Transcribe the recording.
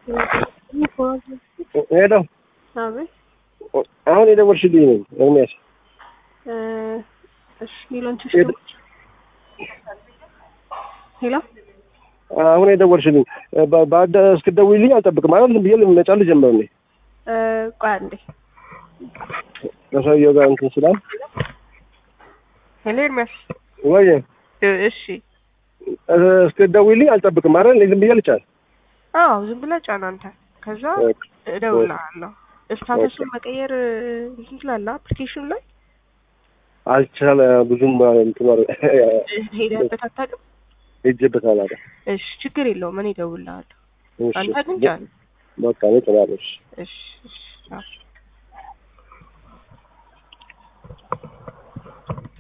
ሄሎ አቤት አሁን የደወልሽልኝ ነኝ ኤርሚያስ እሺ ሌሎች ሄሎ አሁን የደወልሽልኝ በአደ እስክትደውይልኝ አልጠብቅም ማለት ዝም ብዬ መጫን ልጀምር ነኝ ቆይ አንዴ ከሰውየው ጋር እንትን ስላል ሄሎ ኤርሚያስ ወይ እሺ እስክትደውይልኝ አልጠብቅም አይደል ዝም ብዬ ልጫን አዎ ዝም ብለህ ጫን አንተ ከዛ እደውልልሃለሁ ስታተሱን መቀየር እንትን ትላለህ አፕሊኬሽኑ ላይ አልቻለ ብዙም እንትን ሄደህበት አታውቅም ሄጄበት አላውቅም እሺ ችግር የለውም እኔ እደውልልሃለሁ እሺ አንተ ግን ጫን በቃ እኔ እጭናለሁ እሺ እሺ እሺ አዎ